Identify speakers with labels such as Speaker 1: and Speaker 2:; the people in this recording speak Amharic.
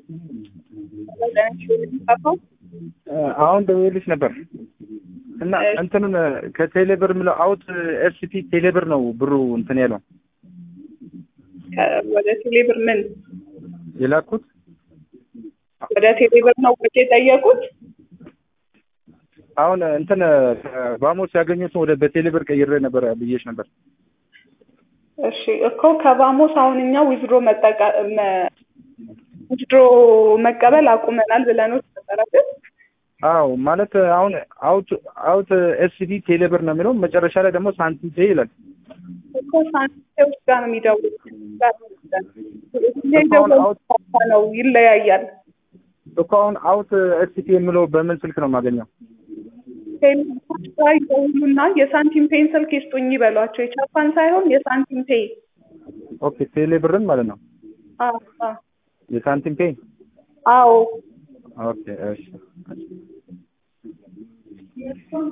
Speaker 1: አሁን ደውዬልሽ ነበር እና እንትኑን ከቴሌብር የምለው አውት ኤፍሲቲ ቴሌብር ነው ብሩ እንትን ያለው
Speaker 2: ወደ ቴሌብር ምን
Speaker 1: የላኩት
Speaker 2: ወደ ቴሌብር ነው ወጪ የጠየቁት?
Speaker 1: አሁን እንትን ባሞስ ያገኙትን ወደ በቴሌብር ቀይሬ ነበር ብዬሽ ነበር።
Speaker 2: እሺ እኮ ከባሞስ አሁን እኛ ዊዝድሮ መጠቀም ዊዝድሮ መቀበል አቁመናል ብለኖት ነበር አይደል?
Speaker 1: አዎ ማለት አሁን አውት አውት ኤስሲቲ ቴሌብር ነው የሚለው መጨረሻ ላይ ደግሞ ሳንቲም ፔ ይላል።
Speaker 2: እኮ ሳንቲም ውስጥ ጋር ነው የሚደውሉት ነው ይለያያል።
Speaker 1: እኮ አሁን አውት ኤስሲቲ የሚለው በምን ስልክ ነው የማገኘው?
Speaker 2: ቴሌብሮች ጋር ይደውሉና የሳንቲም ፔን ስልክ ይስጡኝ ይበሏቸው። የቻፓን ሳይሆን የሳንቲም ፔ
Speaker 1: ኦኬ ቴሌብርን ማለት ነው
Speaker 2: አዎ አዎ
Speaker 1: የሳንቲም ፔ
Speaker 2: አዎ
Speaker 1: ኦኬ እሺ